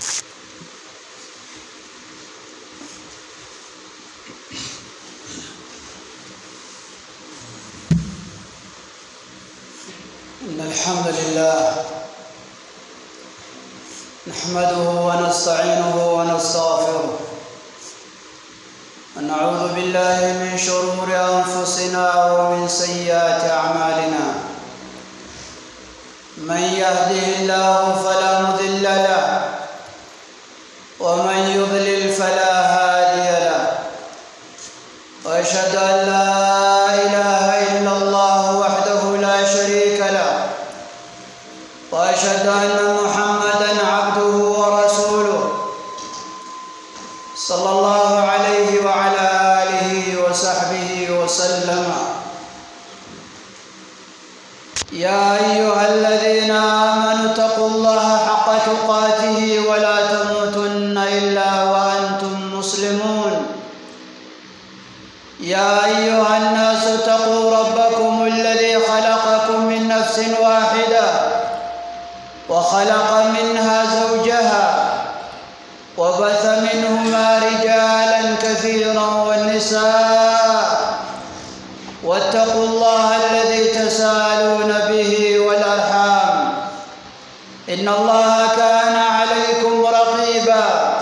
إن الحمد لله نحمده ونستعينه ونستغفره ونعوذ بالله من شرور أنفسنا ومن سيئات أعمالنا من يهده الله فلا مضل له ومن يضلل فلا هادي له وأشهد أن لا إله إلا الله وحده لا شريك له وأشهد أن محمدا عبده ورسوله صلى الله عليه وعلى آله وصحبه وسلم يا أيها الذين آمنوا اتقوا الله حق تقاته ولا تموتن إلا وأنتم مسلمون يا أيها الناس اتقوا ربكم الذي خلقكم من نفس واحدة وخلق منها زوجها وبث منهما رجالا كثيرا والنساء واتقوا الله الذي تساءلون به والأرحام إن الله كان عليكم رقيبا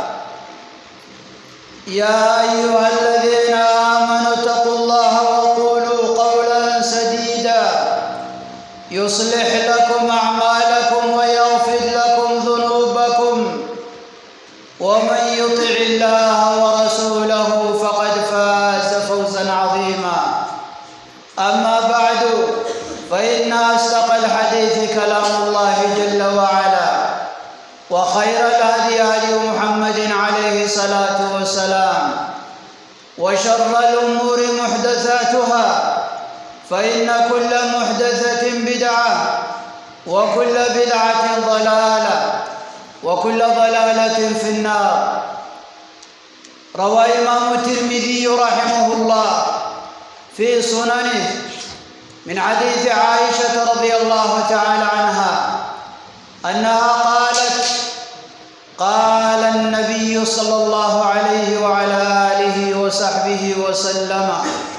يا أيها الذين آمنوا اتقوا الله وقولوا قولا سديدا يصلح لكم أعمالكم ويغفر لكم ذنوبكم ومن يطع الله ورسوله فقد فاز فوزا عظيما أما بعد فإن أصدق الحديث كلام الله جل وعلا وخير الهدي هدي محمد عليه الصلاة والسلام وشر الأمور محدثاتها فإن كل محدثة بدعة وكل بدعة ضلالة وكل ضلالة في النار روى إمام الترمذي رحمه الله في سننه من حديث عائشة رضي الله تعالى عنها أنها قالت قال النبي صلى الله عليه وعلى آله وصحبه وسلم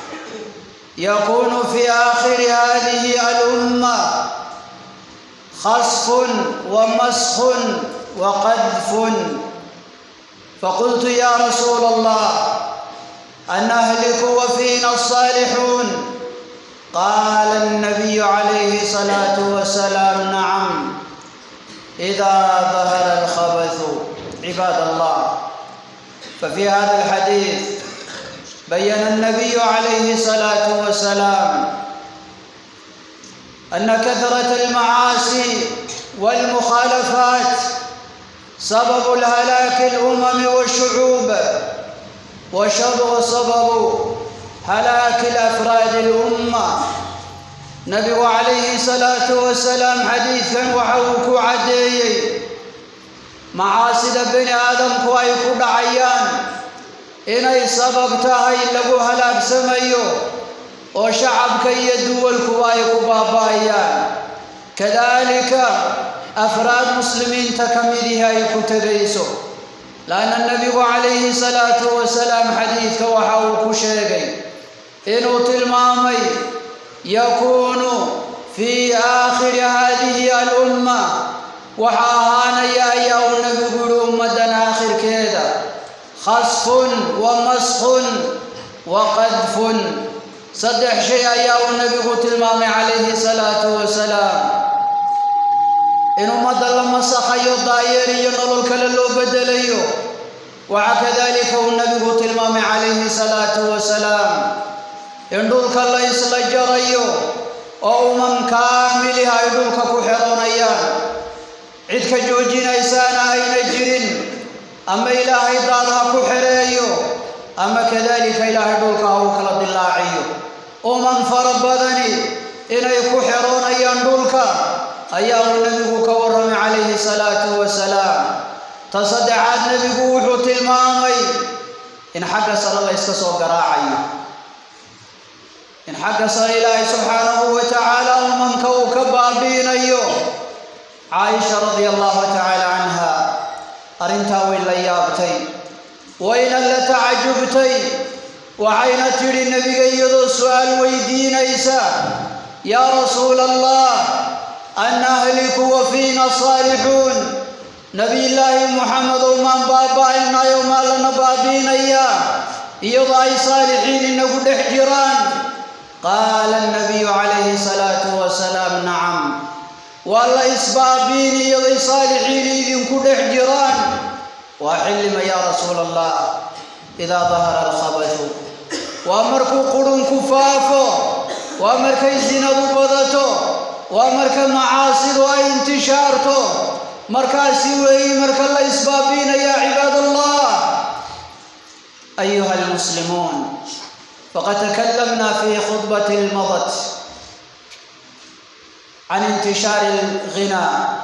يكون في آخر هذه الأمة خسف ومسخ وقذف فقلت يا رسول الله أن أهلك وفينا الصالحون قال النبي عليه الصلاة والسلام نعم إذا ظهر الخبث عباد الله ففي هذا الحديث بين النبي عليه الصلاة والسلام أن كثرة المعاصي والمخالفات سبب الهلاك الأمم والشعوب وشر سبب هلاك الأفراد الأمة نبي عليه الصلاة والسلام حديثا وحوك عديي معاصد بن آدم كوايكو دعيان إني سبب تهي لغو هلاك سميو وشعب كي يدول كوايكو بابايان كذلك أفراد مسلمين تكملها يكتريسو لأن النبي عليه الصلاة والسلام حديث وحاوك شيغي إنه تلمامي يكون في آخر هذه الأمة وحاهان يا يا النبي قولوا أمة آخر كذا خصف ومسخ وقذف صدح شيء يا النبي قلت المامي عليه الصلاة والسلام in ummadda la masakhayo daayeeriyo nolol kale loo bedelayo waxaa kadalika uu nabigu tilmaamay calayhi salaatu wasalaam in dhulka la isla jarayo oo umam kaamiliha ay dhulka ku xeroonayaan cid ka joojinaysaana ayna jirin ama ilaahay daad ha ku xereeyo ama kadalika ilaahay dhulka ha uu kala dilaaciyo umam fara badani inay ku xeroonayaan dhulka ayaa uu nebigu ka warramay calayhi salaatu wasalaam ta saddexaad nebigu wuxuu tilmaamay in xagga sare la yska soo garaacayo in xagga sare ilaahay subxaanahu wa tacaala umamka uu ka baabi'inayo caaisha radia allahu tacaala canha arrin arrintaa way la yaabtay wayna la tacajubtay waxayna tidhi nebiga iyadoo su'aal weydiinaysa yaa rasuula allah annahliku wa fiina saalixuun nebiyullaahi muxamedow maan baaba'aynayo maa lana baabiinayaa iyadoo ay saalixiin inagu dhex jiraan qaala annabiyu calayhi salaatu wasalaam nacam waa la isbaabiin iyaday saalixiin idinku dhex jiraan waa xillima yaa rasuula allah idaa dahara alkhabathu waa markuu qurunku faafo waa markay sinadu badato waa marka macaasidu ay intishaarto markaasi weeyi marka la isbaabiinaya cibaad allah ayuha almuslimuun faqad takalamna fi khudbati madat can intishaari alghinaa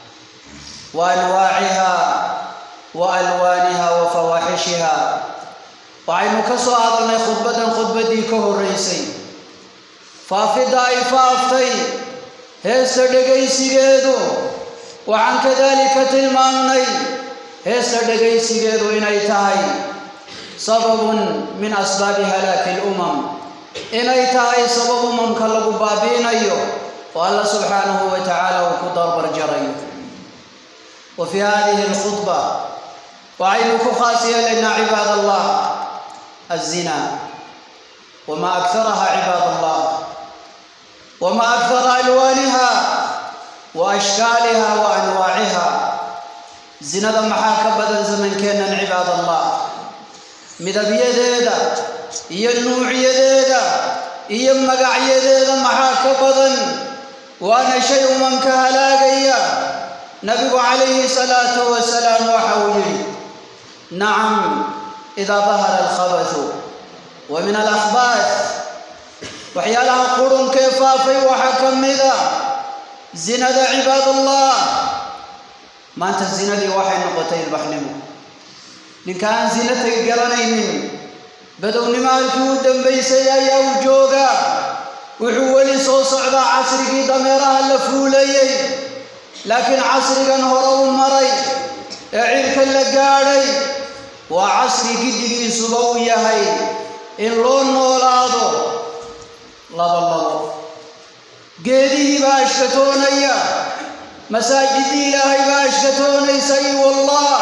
wa anwaaciha wa alwaaniha wa fawaaxishiha waxaynu ka soo hadalnay khudbaddan khudbaddii ka horraysay faafidda ay faaftay heesta dhegaysigeedu waxaan kadaalika tilmaamnay heesta dhegaysigeedu inay tahay sababun min asbaabi halaaki lumam inay tahay sabab umamka lagu baabiinayo oo alla subxaanahu wa tacaala uu ku darbar jarayo wa fii hadihi alkhudba waxaynu ku khaas yeelaynaa cibaad allah الزنا وما أكثرها عباد الله وما أكثر ألوانها وأشكالها وأنواعها زنا محاك بدل زمن كان عباد الله مدبيديدا iyo nuuciyadeeda iyo magacyadeeda maxaa ka badan waana shay umanka halaagaya nabigu calayhi salaatu wasalaam waxa uu yidhi nacam idaa dahara alkhabathu wa min alakhbaat waxyaalaha qurunkee faafay waxaa ka mida zinada cibaadallah maanta zinadii waxay noqotay ilbaxnimo ninka aan zina tagi garanaynin badownimo halkii u dambaysay ayaa u jooga wuxuu weli soo socdaa casrigii dameeraha la fuulayey laakiin casrigan hore u maray ee cirka la gaadhay waa casri giddigiisuba u yahay in loo noolaado laba labo geedihii baa ashkatoonaya masaajidii ilaahay baa ashkatoonaysa i wallah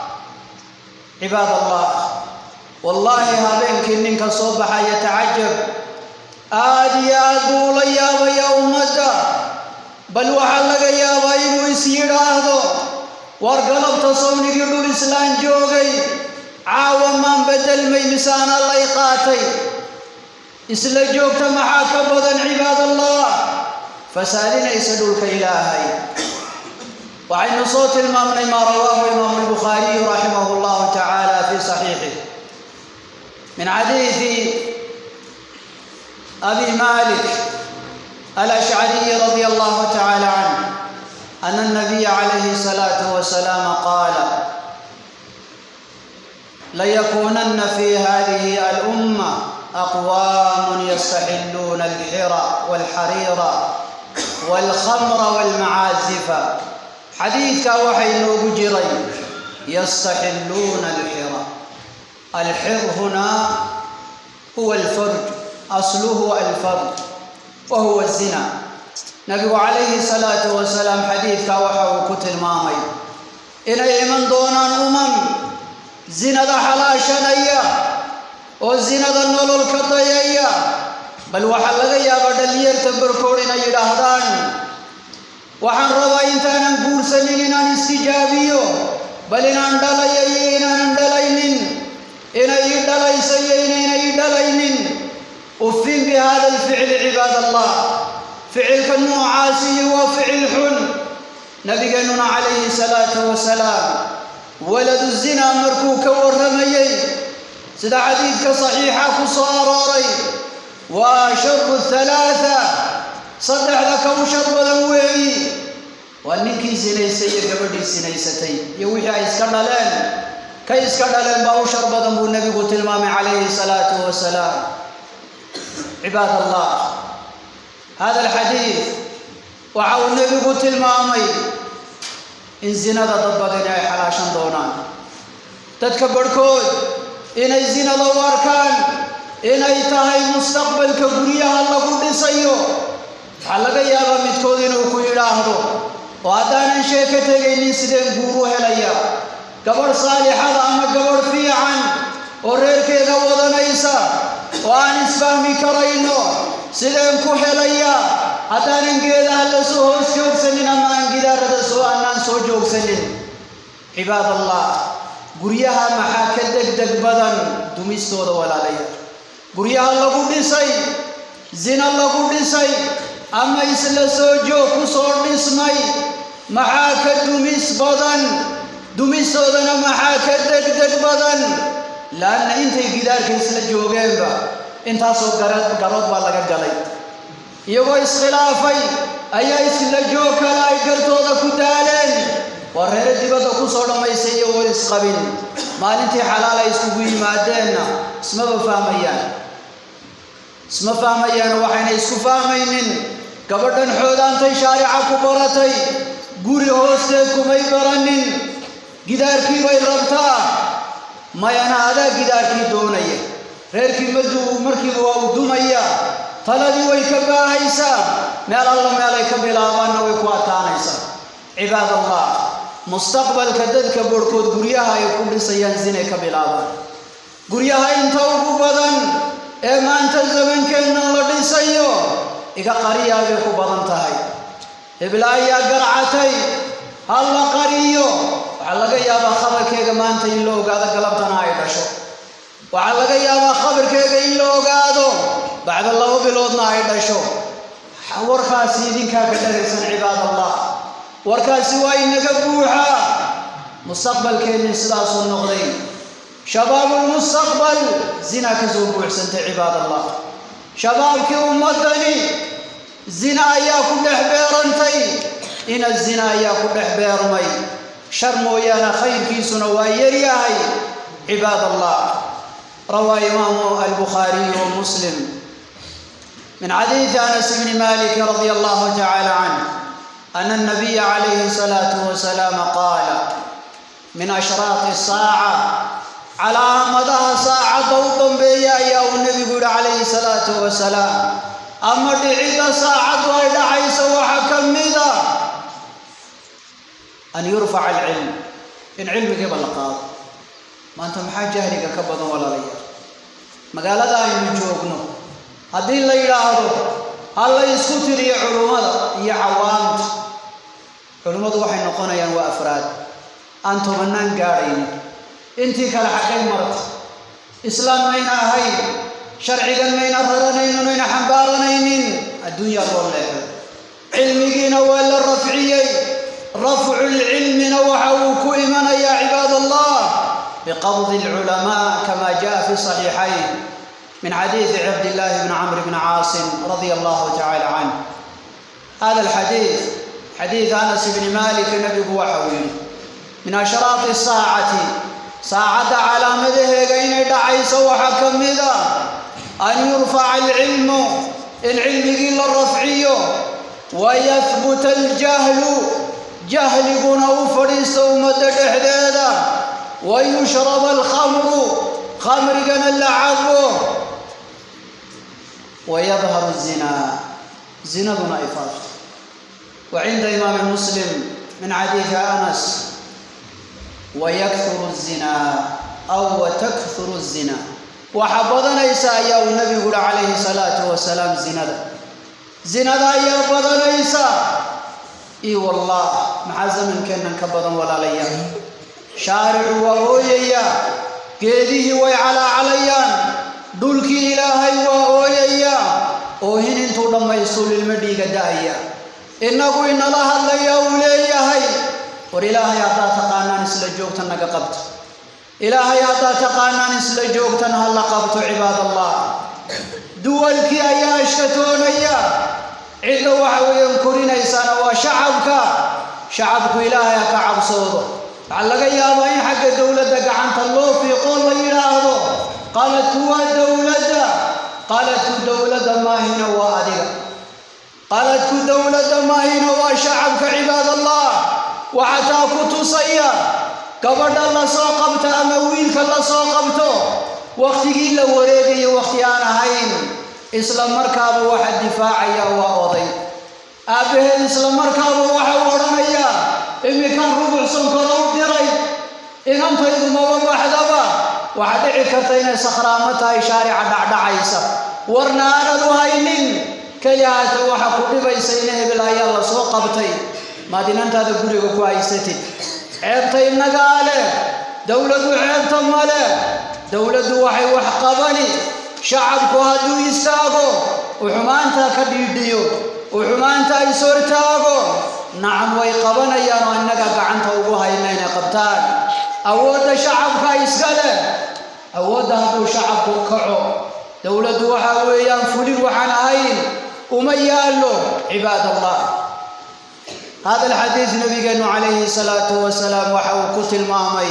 cibaad allah wallaahi habeenkii ninka soo baxaya tacajab aad iyo aad buu ula yaabayaa ummadda bal waxaa laga yaabaa inuu is yidhaahdo war galabta sawnigii dhul islaan joogay caawa maan bedelmay misaana lay qaatay isla joogta maxaa ka badan cibaad allah fasaalinaysa dhulka ilaahay waxaynu soo tilmaamnay maa rawaahu imaamu albukhaariyu raximahu llahu tacaala fi saxiixih min xadiidi abi malik alashcariyi radi allahu tacaala canh ana الnabiya calayhi الsalaatu wasalaam qaala ليكونن في هذه الأمة أقوام يستحلون الحر والحرير والخمر والمعازف حديث وحي نوجري يستحلون الحر الحر هنا هو الفرج أصله الفرج وهو الزنا نبي عليه الصلاة والسلام حديث وحي كتل مامي إن من دون أمم zinada xalaashanaya oo zinada nolol ka dayaya bal waxaa laga yaabaa dhallinyarta barkood inay yidhaahdaan waxaan rabaa intaanan guursanin inaan istijaabiyo bal inaan dhalayo iyo inaanan dhalaynin inay ii dhalayso iyo inaynay ii dhalaynin ufin bi hada alficli cibaad allah ficilka noocaasihi waa ficil xun nabigeennuna calayhi salaatu wasalaam waladu zinaa markuu ka warramayey sida xadiidka saxiixa ku soo arooray waa sharu halaatha saddexda ka u shar badan weeyi waa ninkii sinaysay iyo gabadhii sinaysatay iyo wixii ay iska dhaleen kay iska dhaleen baa u shar badan buu nebigu tilmaamay calayhi salaatu wasalaam cibaad allah hada alxadiid waxa uu nebigu tilmaamay in zinada dad badani ay xalaashan doonaan dadka barhkood inay zinada u arkaan inay tahay mustaqbalka guryaha lagu dhisayo waxaa laga yaabaa midkood inuu ku yidhaahdo oo haddaanan sheeko tegaynin sideen guur u helaya gabadh saalixada ama gabadh fiican oo reerkeeda wadanaysa oo aan isfahmi karayno sideen ku helaya haddaanan geedaha la soo hoos joogsanin ama aan gidaarada soo annaan soo joogsanin cibaad allah guryaha maxaa ka degdeg badan dumistooda walaalayaal guryaha lagu dhisay zina lagu dhisay ama isla soo joog ku soo dhismay maxaa ka dumis badan dumistoodana maxaa ka degdeg badan laanna intay gidaarka isla joogeenba intaasoo garood baa laga galay iyagoo iskhilaafay ayaa isla joog kale ay gartooda ku daaleen waa reere dibadda ku soo dhammaysay iyagoo isqabin maalintii xalaal ay iskugu yimaadeenna ismaba fahmayaan isma fahmayaan waxayna isku fahmaynin gabadhan xoodaantay shaarica ku baratay guri hoosteed kumay baranin gidaarkii bay rabtaa mayana adaa gidaarkii doonaya reerkii maduu markiiba waa u dumaya taladii way ka baahaysaa meel alla meelay ka bilaabaanna way ku adkaanaysaa cibaad allah mustaqbalka dadka barhkood guryaha ay ku dhisayaan zinay ka bilaabaan guryaha inta ugu badan ee maanta zamankeenna la dhisayo iga qariyaa bay ku badan tahay hebla ayaa garcatay ha la qariyo waxaa laga yaabaa khabarkeega maanta in la ogaado galabtana ay dhasho waxaa laga yaabaa khabarkeega in la ogaado bacda laba biloodna ay dhasho warkaasi idinkaa ka dhagaysan cibaad allah warkaasi waa inaga buuxaa mustaqbalkeenni sidaasuu noqday shabaabulmustaqbal zina ka soo buuxsantay cibaad allah shabaabkii ummaddani zina ayaa ku dhex beerantay ina zina ayaa ku dhex beermay shar mooyaane khayrkiisuna waa yaryahay cibaad allah rawaa imaamu albukhaariyu wa muslim من حديث انس بن مالك رضي الله تعالى عنه ان النبي عليه الصلاه والسلام قال من اشراط الساعه على مدى ساعه ضوء بيا يا النبي قول عليه الصلاه والسلام اما دعيد ساعه ودعيس وحكمدا ان يرفع العلم ان علمك بلقاض ما انت محا جهلك كبدا ولا ليا magaalada aynu joogno haddii la yidhaahdo ha la isku tiriyo culummada iyo cawaamta culummadu waxay noqonayaan waa afraad aan tobanaan gaadhaynin intii kale xaggay marta islaam mayna ahayn sharcigan mayna raranaynin mayna xambaaranaynin adduunyaa loo leexday cilmigiina waa la rafciyey rafcu lcilmina waxa uu ku imanayaa cibaad allah بقبض العلماء كما جاء في الصحيحين من حديث عبد الله بن عمرو بن عاصم رضي الله تعالى عنه هذا الحديث حديث انس بن مالك النبي هو حويل من اشراط الساعه ساعة على مده بين دعيس وحكم ذا أن يرفع العلم العلم إلى الرفعي ويثبت الجهل جهل قنو فريس ومدد حديدا ويشرب الخمر خمر قنا اللعب ويظهر الزنا زنا دون إفاضة وعند إمام مسلم من حديث أنس ويكثر الزنا أو وتكثر الزنا وحبضنا إيسا يا النبي قول عليه الصلاة والسلام زنا زنا يا بدن إيسا إي والله مع زمن كنا كبضا ولا ليا شارع وأويا geedihii way calaacalayaan dhulkii ilaahay waa ooyaya oohin intuu dhammaystu lilma dhiiga da'aya innagu inala hadlaya uu leeyahay war ilaahay haddaad taqaanaan isla joogtan naga qabto ilaahay haddaad taqaanaan isla joogtan ha la qabto cibaad allah duwalkii ayaa ashkatoonaya cidda waxa weeyaan korinaysaana waa shacabka shacabku ilaahay ha ka cabsoodo waxaa laga yaabaa in xagga dowladda gacanta loo fiiqoo la yidhaahdo qaladku waa dowladda qaladku dowladda maahina waa adiga qaladku dowladda maahina waa shacabka cibaad allah waxataa ku tusaya gabadha la soo qabto ama wiilka la soo qabto wakhtigii la wareegayo wakhti aan ahayn isla markaaba waxa difaacaya waa oday aabbaheed isla markaaba waxa uu odhanayaa iminkaan rubuc sonkora u diray inantaydu maba baxdaba waxaa dhici karta inay sakhraamo tahay shaarica dhacdhacaysa warna aanad u haynin kelihaata waxa ku dhibaysa in hebel ayaa la soo qabtay maad inantaada guriga ku haysatid ceebta innagaa leh dowladdu ceebta ma leh dowladdu waxay wax qabani shacabku hadduu istaago uu xumaanta ka dhiidhiyo uu xumaanta is hortaago nacam way qabanayaan oo innaga gacanta ugu hayna inay qabtaan awoodda shacabka iska leh awoodda hadduu shacabku kaco dowladdu waxaa weeyaan fulin waxaan ahayn uma yaallo cibaad allah hada alxadiid nabigeenu calayhi salaatu wasalaam waxa uu ku tilmaamay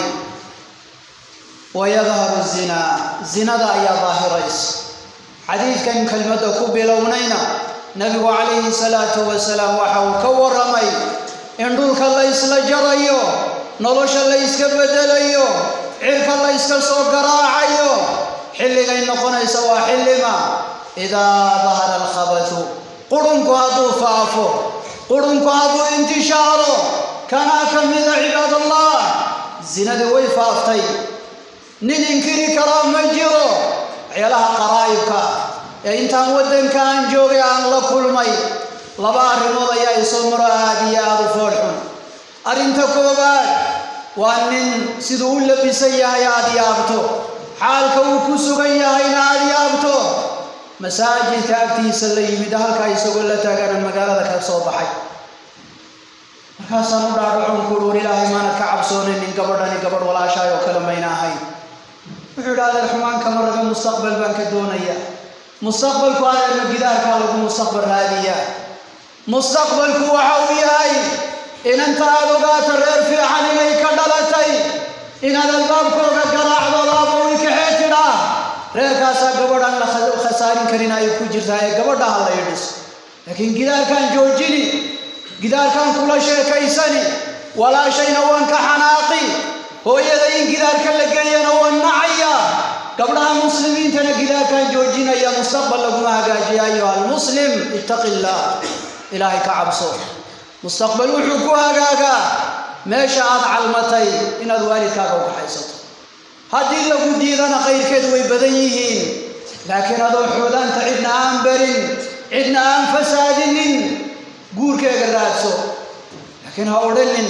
wayadharu zinaa zinada ayaa daahiraysa xadiidkan kelmadda ku bilownayna nabigu calayhi salaatu wasalaam waxa uu ka warramay in dhulka la ysla jarayo nolosha la yska bedelayo cirka la yska soo garaacayo xilligay noqonaysa waa xillima idaa dahara alkhabathu qurunku hadduu faafo qurunku hadduu intishaaro kanaa ka mida cibaadallah zinadii way faaftay nin inkiri karaa ma jiro waxyaalaha qaraa'ibka ee intaan waddanka aan joogay aan la kulmay laba arrimood ayaa isoo maro aad iyo aada u foolxun arrinta koowaad waa nin siduu u labisan yahay aada yaabto xaalka uu ku sugan yahayna aada yaabto masaajidka agtiisa la yimid halkaa isagoo la taagana magaalada ka soo baxay markaasaan u dhaadhacon kuui war ilaahay maanad ka cabsoonaynin gabadhani gabadh walaashaay oo kale mayna ahayn wuxuu idhi adeer xumaan kama rabe mustaqbal baan ka doonaya mustaqbalku adeerna gidaarkaa lagu mustaqbal raadiyaa mustaqbalku waxa uu yahay inanta aad ogaato reer fiican inay ka dhalatay inaad albaabkooga garaacdo laabo wikaxee tidhaa reerkaasaa gabadhaan la khasaarin karin ay ku jirtaa ee gabadha ha la idhiso laakiin gidaarkaan joojini gidaarkaan kula sheekaysani walaashayna waan ka xanaaqi hooyada in gidaarka la geeyana waan nacaya gabdhaha muslimiintana gidaarkaan joojinaya mustaqbal laguma hagaajiya ayuha almuslim ittaqi illaah ilaahay ka cabso mustaqbal wuxuu ku hagaagaa meesha aad calmatay inaad waalidkaaga u kaxaysato haddii lagu diidana qayrkeed way badan yihiin laakiin adoo xoodaanta cidna aan barin cidna aan fasaadinin guurkeega raadso laakiin ha odhanin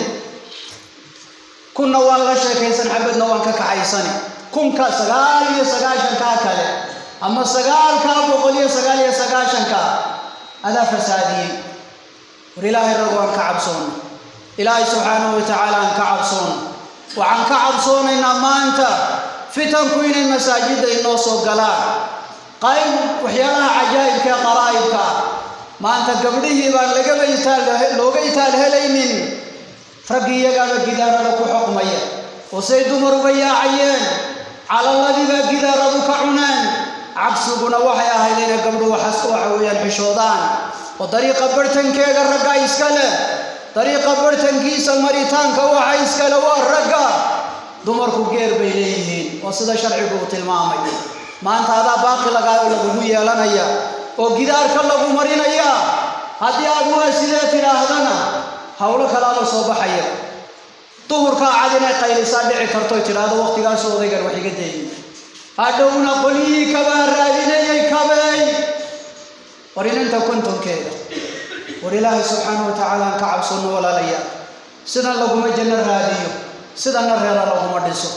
kunna waan la sheekaysan xabadna waan ka kaxaysani kunka sagaal iyo sagaashankaa kale ama sagaalkaa boqol iyo sagaal iyo sagaashanka adaa fasaadiyey war ilaahay rag waan ka cabsoona ilaahay subxaanahu watacaala aan ka cabsoona waxaan ka cabsoonaynaa maanta fitanku inay masaajidda inoo soo galaan qayb waxyaalaha cajaa'ibka ee qaraa'ibka ah maanta gabdhihii baan lagaba itaal looga itaal helaynin raggii iyagaaba gidaarada ku xoqmaya oo say dumar uga yaacayeen calaladiibaa gidaaradu ka cuneen cabsiguna waxay ahayd inay gabdhu waxas waxa weeyaan xishoodaan oo dariiqa barhtankeega ragga iska leh dariiqa barhtankiisa maritaanka waxa iskale waa ragga dumarku geer bay leeyihiin oo sida sharcigu uu tilmaamay maanta adaa baaqi lagaa lagugu yeelanaya oo gidaarka lagu marinaya haddii aad waa sidee tidhaahdana howlo kalaa la soo baxaya duhurkaa cad inay qaylisaa dhici karto tidhaahdo waqtigaasu odaygan wax iga dayin hadhowna qolyihii kabaa raadinayay kabeey war inanta kontonkeeda war ilaahay subxaanahu watacaala aan ka cabsano walaalaya sidan laguma janno raadiyo sidanna reera laguma dhiso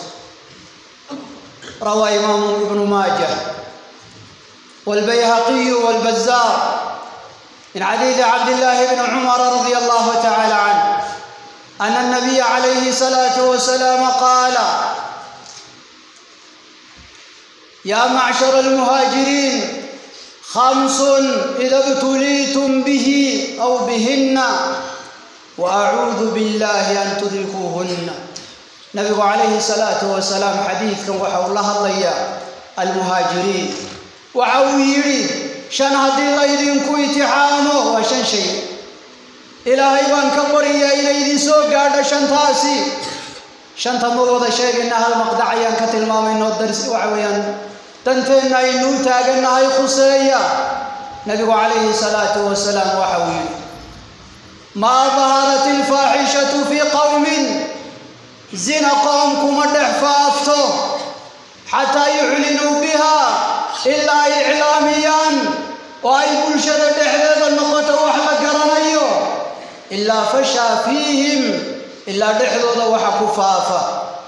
rawaa imaamu ibnu maaja والبيهقي والبزار من حديث عبد الله بن عمر رضي الله تعالى عنه أن النبي عليه الصلاة والسلام قال يا معشر المهاجرين خمس إذا ابتليتم به أو بهن وأعوذ بالله أن تدركوهن نبي عليه الصلاة والسلام حديث كان وحول الله الله المهاجرين وعويري شن هدي الله يدينكو اتحامه وشن شيء إلهي بان كبريا إلى يدي سو قاد shantaasi shanta ma wada sheegayna hal maqdac ayaan ka tilmaamayno dars waxa weeyaan danteenna aynuu taagannahay khuseeya nabigu calayhi salaatu wasalaam waxa uu yidhi maa daharat ilfaaxishatu fii qowmin zina qoom kuma dhex faafto xataa yuclinuu biha ilaa ay iclaamiyaan oo ay bulshada dhexdeeda noqoto wax la garanayo ilaa fashaa fiihim ilaa dhexdooda waxa ku faafa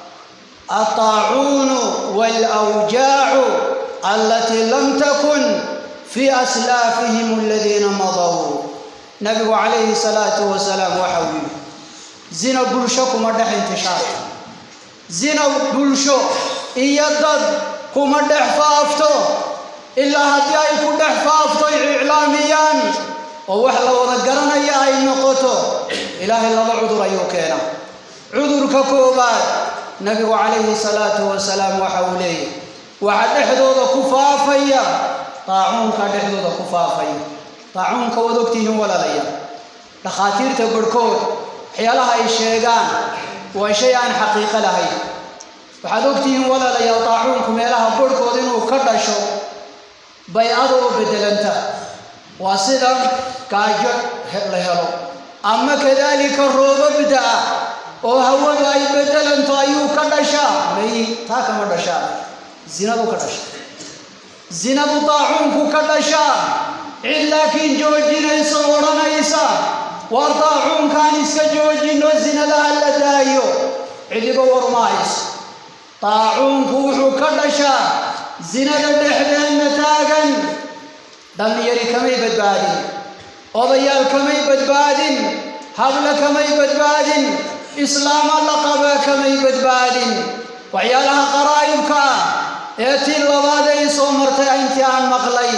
altaacuunu waalawjaacu allatii lam takun fii aslaafihim aladiina madaw nabigu calayhi salaatu wasalaam waxa uu yidhi zina bulsho kuma dhex intishaar zina bulsho iyo dad kuma dhex faafto ilaa haddii ay ku dhex faafto iclaamiyaan oo wax la wada garanaya ay noqoto ilaahay laba cudur ayuu keena cudurka koobaad nabigu calayhi salaatu wasalaam waxa uu leeyahy waxa dhexdooda ku faafaya daacuunka dhexdooda ku faafaya daacuunka waad ogtihiin walaalaya dhakhaatiirta barhkood waxyaalaha ay sheegaan waa shay aan xaqiiqo lahayn waxaad ogtihiin walaalayaal daacuunku meelaha barhkood inuu ka dhasho bay-ada oo beddelanta waa sida gaajo la helo ama kadaalika roobabda ah oo hawadu ay beddelanto ayuu ka dhashaa may taa kama dhashaa zinadu ka dhasha zinadu daacuunku ka dhashaa cid laakiin joojinaysa oo odhanaysa waar daacuunkaan iska joojino zinadaha la daayo cidiba warmahayso daacuunku wuxuu ka dhashaa zinada dhexdeenna taagan dhallinyari kamay badbaadin odayaal kamay badbaadin habla kamay badbaadin islaama la qabaa kamay badbaadin waxyaalaha qaraa'ibka ah ee tii labaad ay soo martay intii aan maqlay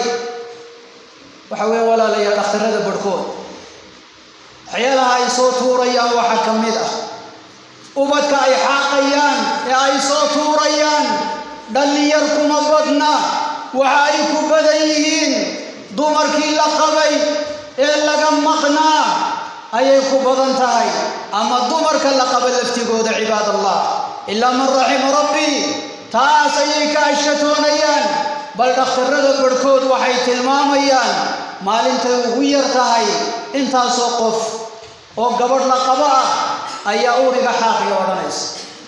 waxa weeye walaalayaal dhakhtarrada barhkood waxyaalaha ay soo tuurayaan waxaa ka mid ah ubadka ay xaaqayaan ee ay soo tuurayaan dhallinyar kuma badna waxa ay ku badan yihiin dumarkii la qabay ee laga maqnaa ayay ku badan tahay ama dumarka la qaba laftigooda cibaad allah ilaa man raxima rabbi taas ayay ka ashkatoonayaan bal dhakhtarrada barhkood waxay tilmaamayaan maalintay ugu yar tahay intaasoo qof oo gabadh la qabo ah ayaa uriga xaaqiya odhanaysa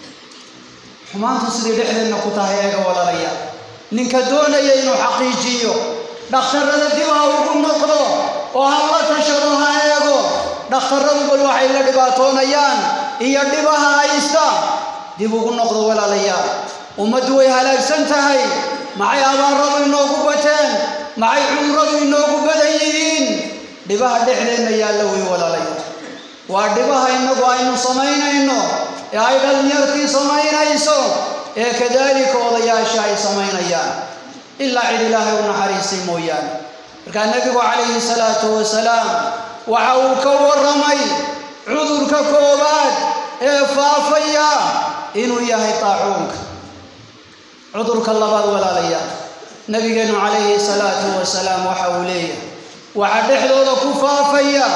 xumaantu sidii dhexdeenna ku tahay eega walaalaya ninka doonaya inuu xaqiijiyo dhakhtarrada dib ha ugu noqdo oo ha la tashado ha eego dhakhtarradu bal waxay la dhibaatoonayaan iyo dhibaha haysta dib ugu noqdo walaalayaal ummaddu way halaagsan tahay maxay abaaradu inoogu bateen maxay cudurradu inoogu badan yihiin dhibaha dhexdeenna yaalla wey walaalayaal waa dhibaha innagu aynu samaynayno ee ay dhallinyartii samaynayso ee kadaalika odayaasha ay samaynayaan ilaa cid ilaahay u naxariistay mooyaane markaa nebigu calayhi salaatu wasalaam waxa uu ka warramay cudurka koowaad ee faafaya inuu yahay taacuunka cudurka labaad walaalayaal nebigeennu calayhi salaatu wasalaam waxa uu leeyahay waxa dhexdooda ku faafaya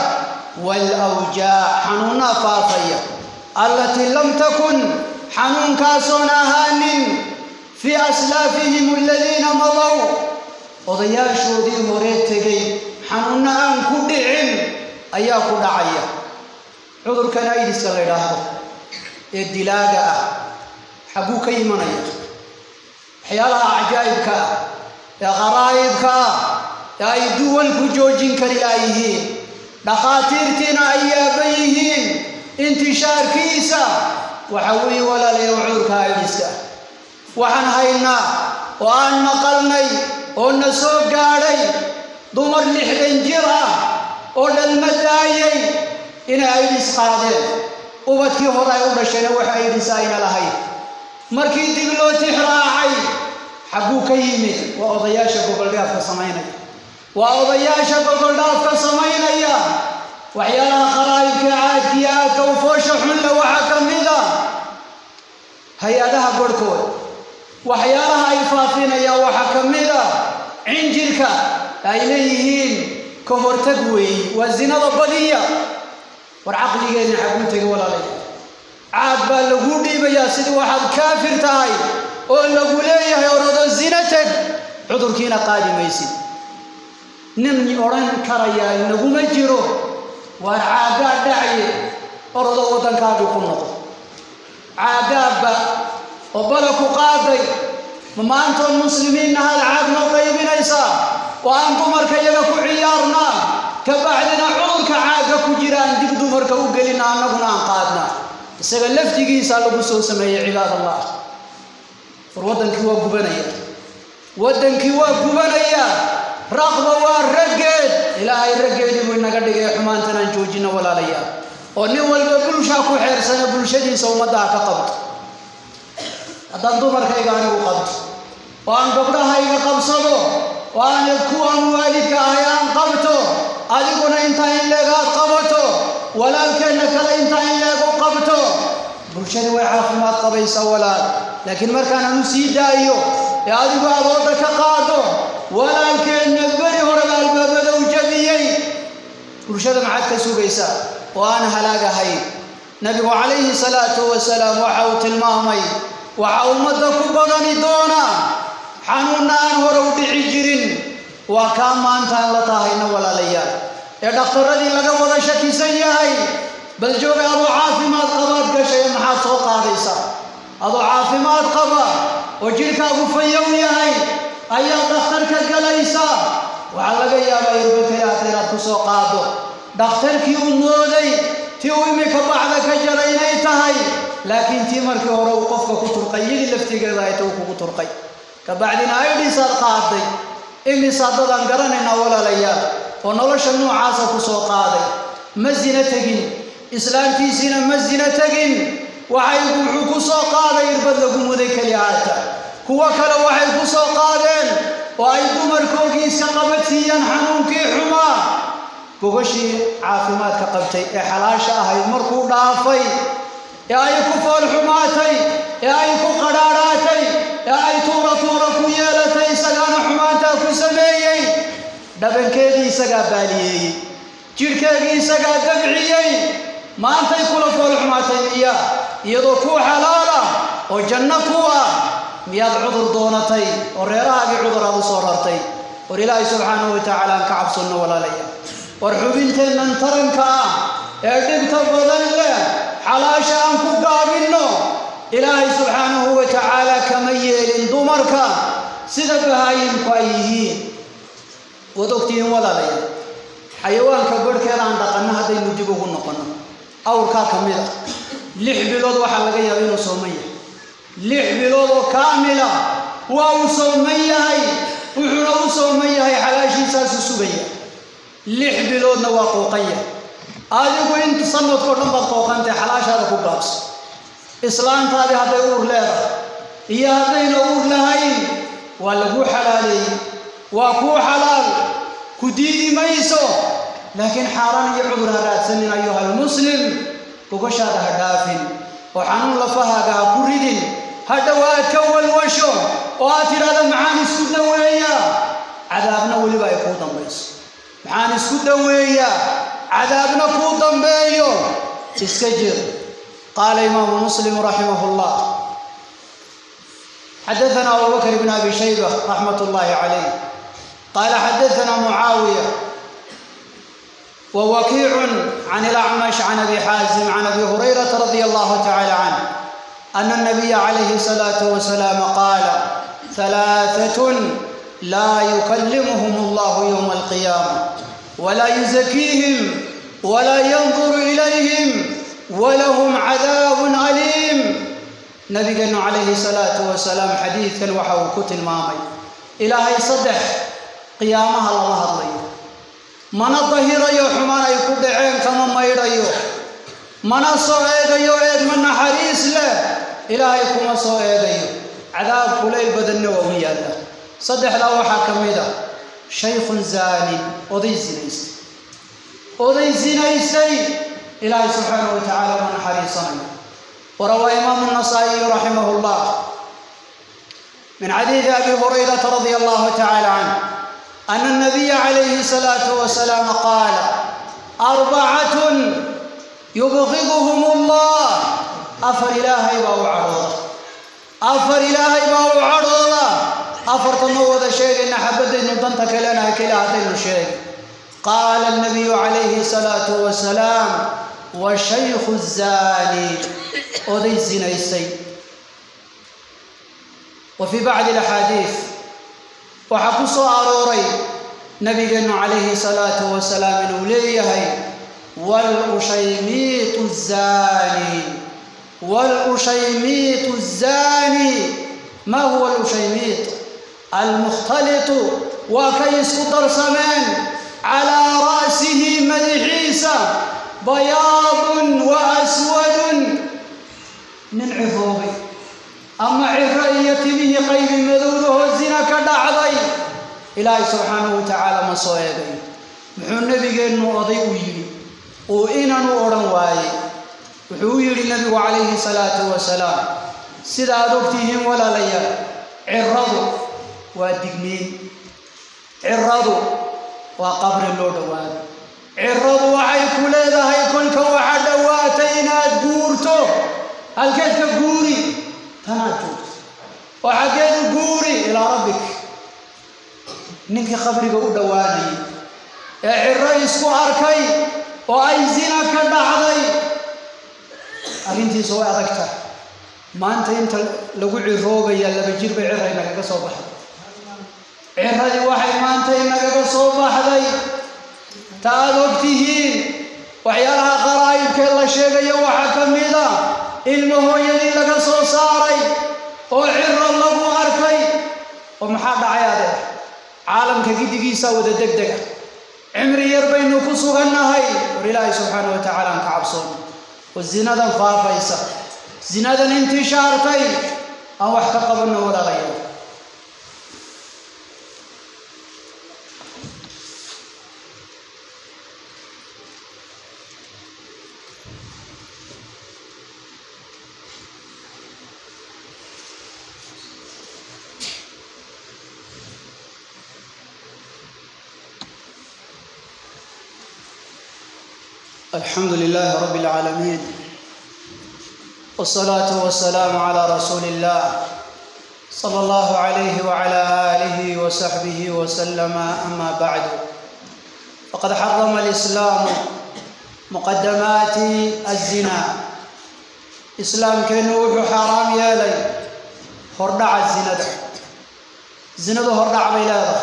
waalawjaac xanuunnaa faafaya allatii lam takun xanuunkaasoon ahaanin fii aslaafihim aladiina madaw odayaashoodii hore tegay xanuunno aan ku dhicin ayaa ku dhacaya cudurkan aidiska la yidhaahdo ee dilaaga ah xagguu ka imanaya waxyaalaha cajaa'ibka ah ee qaraa'ibka ah ee ay duwalku joojin kari laayihiin dhakhaatiirtiina ay yaaban yihiin intishaarkiisa waxa weeye walaalayaal cudurka aidiska ah waxaan haynaa oo aan maqalnay oo na soo gaadhay dumar lixdan jir ah oo dhalma daayay inay aydhis qaadeen ubadkii hore ay u dhashayna wax aydhis ayna lahayn markii dib loo tixraacay xagguu ka yimid waa odayaasha gogoldhaafka samaynaya waa odayaasha gogoldhaafka samaynaya waxyaalaha qaraa'ibka caadkiyo aadka u foosha xunle waxaa ka mid a hay-adaha barhkood waxyaalaha ay faafinayaan waxaa ka mid a cinjirka ay leeyihiin ka hortag weeye waa zinada badiya war caqligeenna xaguu tegay walaalaya baa laguu dhiibayaa sidii waxaad kaafir tahay oo lagu leeyahay orado zina teg cudurkiina qaadi maysid nin odhan karayaa naguma jiro waar caaggaa dhacye orado waddankaagii ku noqo caaggaabba oo bala ku qaaday ma maantoon muslimiinna hal caag noo qaybinaysaa oo aan dumarka iyaga ku ciyaarnaa ka bacdina cudurka caagga ku jiraan dib dumarka u gelina annaguna aan qaadna isaga laftigiisaa lagu soo sameeyey cibaad allah war waddankii waa gubanaya waddankii waa gubanaya raqba waa raggeed ilaahay raggeedii buu inaga dhigay xumaantanaan joojina walaalayaal oo nin walba bulshaa ku xeersana bulshadiisa ummaddaha ka qabto haddaan dumarkayga anigu qabto oo aan gabdhahayga qabsado oo aan kuwaan waalidka ahay aan qabto adiguna intaa in leeg aad qabato walaalkeenna kale intaa in leeg u qabto bulshadii way caafimaad qabaysaa walaal laakiin markaananu sii daayo ee adigu aad wadda ka qaado walaalkeenna beri horeba albaabada u jabiyey bulshada maxaad ka sugaysaa oo aan halaagahayn nabigu calayhi salaatu wasalaam waxa uu tilmaamay waxaa ummadda ku badani doona xanuunna aan hore u dhici jirin waa kaa maantaan la tahayna walaalayaal ee dhakhtarradii laga wada shakisan yahay bal jooga adoo caafimaad qabaad gashay ee maxaad soo qaadaysaa adoo caafimaad qaba oo jidhkaagu fayow yahay ayaa dhakhtarka galaysaa waxaa laga yaabaa irbakayaata inaad ku soo qaado dhakhtarkii uu mooday tii uu imika bacda ka jara inay tahay laakiin tii markii hore uu qofka ku turqay iyadii laftigeeda ayta uu kugu turqay kabacdina aydhiisaad qaaday imisaa dadaan garanaynaa walaalayaal oo nolosha noocaasa ku soo qaaday ma sina tegin islaamtiisiina ma sina tegin waxay wuxuu ku soo qaaday irbad lagu muday keliyaata kuwo kale waxay ku soo qaadeen oo ay dumarkoogii iska qabadsiiyeen xanuunkii xumaa gogashii caafimaadka qabtay ee xalaasha ahayd markuu dhaafay ee ay ku foolxumaatay ee ay ku qadhaadhaatay ee ay tuura tuura ku yeelatay isagaana xumaantaa ku sameeyey dhabankeedii isagaa baaliyeeyey jidhkeegii isagaa dabciyey maantay kula foolxumaatay miya iyadoo kuu xalaala oo janno ku ah miyaad cudur doonatay oo reerahaagii cudur aad u soo rartay war ilaahay subxaanahu wa tacaala aan ka cabsanno walaalaya war xubinteennan taranka ah ee dhibta badan leh xalaasha aan ku gaabinno ilaahay subxaanahu wa tacaala kama yeelin dumarka sida bahaayimku ay yihiin waad ogtihiin walaalaya xayawaanka barhkeeda aan dhaqanno haddaynu dib ugu noqonno awrkaa ka mid a lix bilood waxaa laga yaaba inuu sooman yahay lix bilood oo kaamila waa uu sooman yahay wuxuuna u sooman yahay xalaashiisaasu sugaya lix biloodna waa qooqan yahay adigu inta sanadkao dhan baad qooqantay xalaashaada ku gaabso islaantaadii hadday uur leedahay iyo haddayna uur lahayn waa laguu xalaaleeyey waa kuu xalaal ku diidi mayso laakiin xaaraan iyo cudur ha raadsanin ayuha almuslim gogashaada ha dhaafin oo xanuun lafahaaga ha ku ridin hadhow aad ka walwasho oo aad tidhahda maxaan isku daweeyaa cadaabna weliba ay kuu dambayso maxaan isku daweeyaa cadaabna kuu dambeeyo iska jir qaala imaamu muslim raximah llah xadaثna abu bakr bn abi shayba raxmat اllahi calayh qaala xadaثna mucaawiya ووكيع عن الأعمش عن أبي حازم عن أبي هريرة رضي الله تعالى عنه أن النبي عليه الصلاة والسلام قال ثلاثة لا يكلمهم الله يوم القيامة ولا يزكيهم ولا ينظر إليهم ولهم عذاب أليم نبينا عليه الصلاة والسلام حديثا وحو كتل مامي إلهي صدح قيامها الله الله mana dahirayo xumaan ay ku dhaceen kama maydhayo mana soo eegayo eegma naxariis leh ilaahay kuma soo eegayo cadaab kulayl badanna waa u yaalla saddexdaa waxaa ka mid a shaykhun zaanin oday sinaystay oday sinaystay ilaahay subxaanahu wa tacaala ma naxariisanayo warawaa imaamu nasaa'iyu raximah llah min xadiidi abi hurayrata radia allahu tacaala canh أن النبي عليه الصلاة والسلام قال أربعة يبغضهم الله afar ilaahay baa u cadhooda afar ilaahay baa u cadhooda afarta ma wada sheegayna xabadaynu danta kalena keli haddaynu sheegay qaala alnabiyu calayhi salaatu wasalaam wa shaykhu zaani oday zinaystay wa fii bacdi alaxaadiid waxaa ku soo arooray nabigeennu calayhi salaatu wasalaam inuu leeyahay walushaymiitu zaani walushaymiitu zaani ma huwa alushaymiit almukhtalitu waa kay isku darsameen calaa ra'sihi madaxiisa bayaadun wa aswadun nin ciroobay ama ciro iyo timihii qaybi madowdahoo zina ka dhacday ilaahay subxaanahu wa tacaala ma soo eegay muxuu nebigeennu oday u yidhi uu inanu odhan waayey wuxuu u yidhi nebigu calayhi salaatu wasalaam sida aad ogtihiin walaalayaal ciradu waa digniin ciradu waa qabri loo dhowaado ciradu waxay ku leedahay kolka waxa dhowaatay inaad guurto halkeed ka guuri tanaad joogto oo xaggeedu guuri ilaa rabbik ninkii qabriga u dhowaanayay ee ciro isku arkay oo ay zina ka dhacday arrintiisa way adag tahay maanta inta lagu ciroobaya laba jir bay ciray nagaga soo baxday ciradii waxay maanta inagaga soo baxday ta aad ogtihiin waxyaalaha qaraa'ibkee la sheegayo waxaa ka mid a ilmo hooyadii laga soo saaray oo ciro lagu arkay oo maxaa dhacay adeer caalamka gidigiisa wada deg dega cimri yar baynu ku sugannahay war ilaahay subxaana wa tacaala aan ka cabsoono oo zinadan faafaysa zinadan intishaartay aan wax ka qabanno walaalayaal الحمد لله رب العالمين والصلاة والسلام على رسول الله صلى الله عليه وعلى آله وصحبه وسلم أما بعد فقد حرم الإسلام مقدمات الزنا إسلام كنوح حرام يالي هردع الزنا زنا هردع بيلاده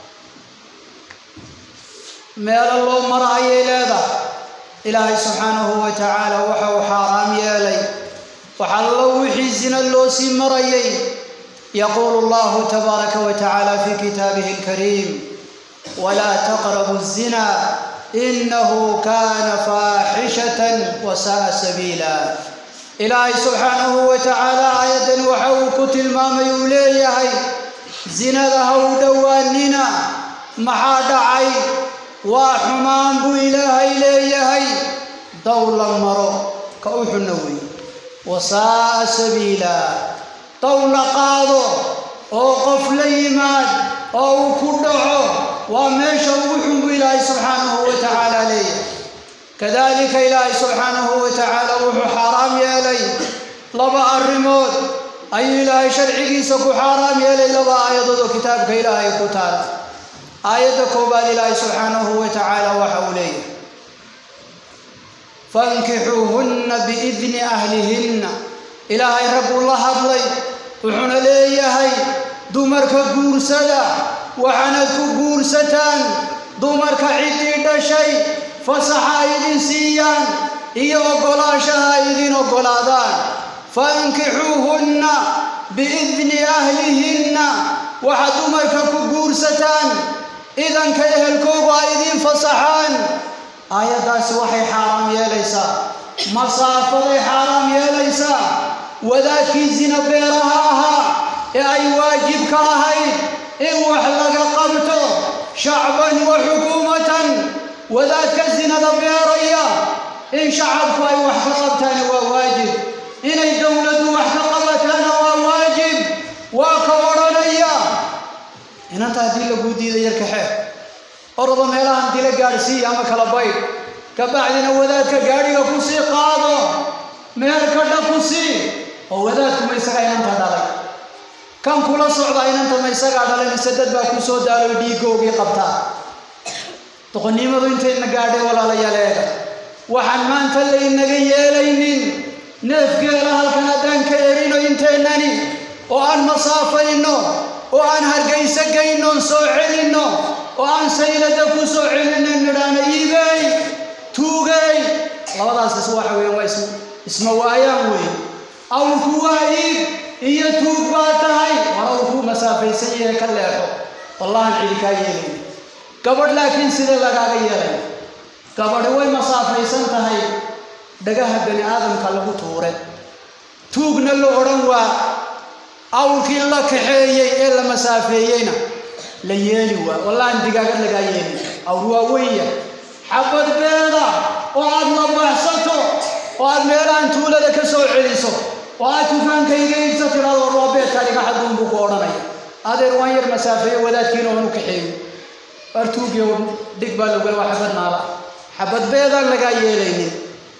ميل الله مرأي إلى ilaahay subxaanahu wa tacaala waxa uu xaaraam yeelay waxallo wixii zina loo sii marayay yaquulu allahu tabaaraka wa tacaala fi kitaabihi alkariim walaa taqrabu الzina inahu kana faaxishatan wa sa'a sabiila ilaahay subxaanahu wa tacaala aayaddan waxa uu ku tilmaamay uu leeyahay zinada ha u dhowaanina maxaa dhacay waa xumaan buu ilaahay leeyahay dow la maro ka u xunna weeye wasaa'a sabiila dow la qaado oo qof la yimaad oo uu ku dhaco waa meesha ugu xun buu ilaahay subxaanahu wa tacaala leeyahay kadalika ilaahay subxaanahu wa tacaala wuxuu xaaraam yeelay laba arrimood ayuu ilaahay sharcigiisa ku xaaraam yeelay laba aayadood oo kitaabka ilaahay ku taala aayadda koowaad ilaahay subxaanahu wa tacaala waxa uu leeyahay fankixuuhunna biidni ahlihinna ilaahay rabbuu la hadlay wuxuuna leeyahay dumarka guursada waxaanad ku guursataan dumarka ciddii dhashay fasaxa ay idin siiyaan iyo oggolaanshaha ay idin oggolaadaan fankixuuhunna biidni ahlihinna waxaad dumarka ku guursataan idanka ehelkoogu ay idiin fasaxaan aayaddaasi waxay xaaraam yeelaysaa masaafaday xaaraam yeelaysaa wadaadkii zina beeraha ahaa ee ay waajib ka ahayd in wax laga qabto shacban wa xukuumatan wadaadka zinada beeraya in shacabku ay wax ka qabtaana waa waajib inay dowladdu wax ka qabataana waa waajib waa ka odhanaya inanta haddii laguu diiday yarka xeer orada meelahan dila gaadhsiiya ama kala baydh ka bacdina wadaadka gaadhiga ku sii qaado meherka dhaku sii oo wadaadkuma isagaa inanta dhalay kan kula socda inanta ma isagaa dhalay mise dad baa ku soo daaloy dhiigoogii qabtaa doqonnimadu intayna gaadhay walaalayaal eega waxaan maanta laynaga yeelaynin neefgeela halkan haddaan ka erino inteennani oo aan masaafayno oo aan hargayso gaynoon soo celinno oo aan saylada ku soo celinno nidhaana iibey tuugey labadaas is waxa weeyaan waa is isma waayaan weeye awrku waa iib iyo tuug baa tahay war awrkuu masaafaysan yahay ka leexo wallahan cidi kaa yeelayni gabadh laakiin sida lagaaga yeelay gabadhi way masaafaysan tahay dhagaha bani aadamka lagu tuure tuugna la odhan waa awrkii la kaxeeyey ee la masaafeeyeyna la yeeli waa wallahan digaagad lagaa yeeli awr waa weya xabad beeda oo aad labaxsato oo aad meelahan tuulada ka soo celiso oo aad tufaankayga iibsa tidhahdo war waa beedkaa dhiga xaduun buu ku odhanaya adeer waan yar masaafeeyo wadaadkiina oon u kaxeeyo artuugiyo dhig baa lagula waa xabad naala xabad beedaan lagaa yeelaynin